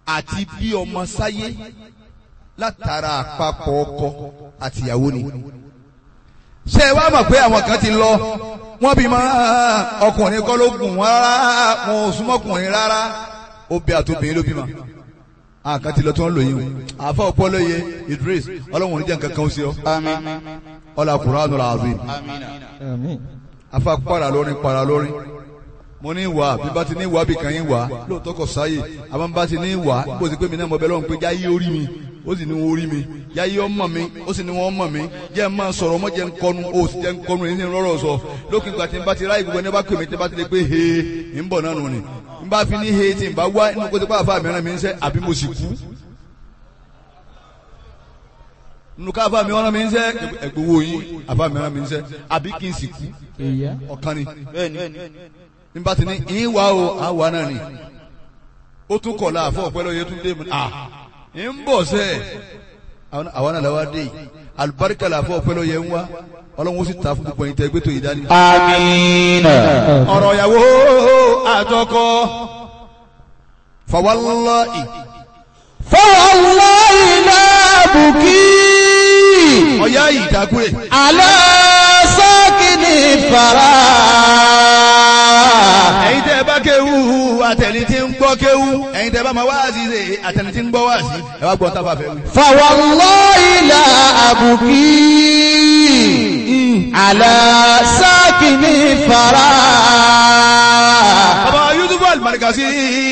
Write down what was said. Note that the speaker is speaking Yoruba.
àti bí ọmọ sáyé látara àpapọ̀ ọkọ àtìyàwó ni ṣé ẹ wá mọ̀ pé àwọn kan ti lọ wọ́n bí máa ọkùnrin kọ́ ló gùn wọ́n rárá wọn ò súnmọ́kùnrin rárá obì àtòbìnrin ló bímọ àkàn ti lọ tí wọ́n lò yín o àfa ọpọlọyẹ Idris ọlọ́run oníjà nǹkan kan ó sí ọ ọlá Qur'an al-azim afa para lórin para lórin mo ní wà bí bá ti ní wà bí kan yín wà lóòótọ́ kò sáyè àmọ́ bá ti ní wà bó ti pé mi náà mo bẹ lọ́run pé jáyé orí mi ó sì ní wọn orí mi jáyé ọmọ mi ó sì ní wọn ọmọ mi jẹ́ ẹ máa sọ̀rọ̀ ọmọ jẹ́ ń kọnu ó sì jẹ́ ń kọnu èyí ní rọ́rọ̀ sọ lókè ìgbà tí n bá ti ráyè gbogbo ẹni bá pè mí tí n bá ti lè pé he ń bọ̀ náà nù ni n bá fi ní he tí n bá wá inú kó ti pa àfa mìíràn mi ń sẹ́ àbí mo sì kú nínú ká àfa mìíràn mi ń sẹ́ ẹgbowó yín àfa mìíràn mi ń sẹ́ àbí kí n sì kú ọ̀kan ni n bá ti ní ìwà o àwa náà ni ó tún kọ̀ la àfọ̀ ọ̀pẹ́ lọ́yẹ tún dé mi à ń bọ̀ sẹ́ àwa náà làwa dé yìí alùbáríkà làfọ̀ ọ̀pẹ́ lọ́yẹ ń wá ọlọ́run ó sì ta fún gbogbo ẹ̀yin tẹ́ gbé tó yìí dání. Amina. ọ̀rọ̀ ìyàwó àtọkọ fawallahi Fawallahi la buki. ọ̀yá ìdákúrè Ala sakini fara. ẹ̀yin tẹ́ bá kéwú àtẹni tí ń gbọ́ kéwú ẹ̀yin tẹ́ bá máa wáàsí ṣe àtẹni tí ń gbọ́ wáàsí ẹ wá gbọ́n tábà fẹ́ wí. Fawallahi la abuki. Ala sakini fara. bàbá Yusuf Al-Markazi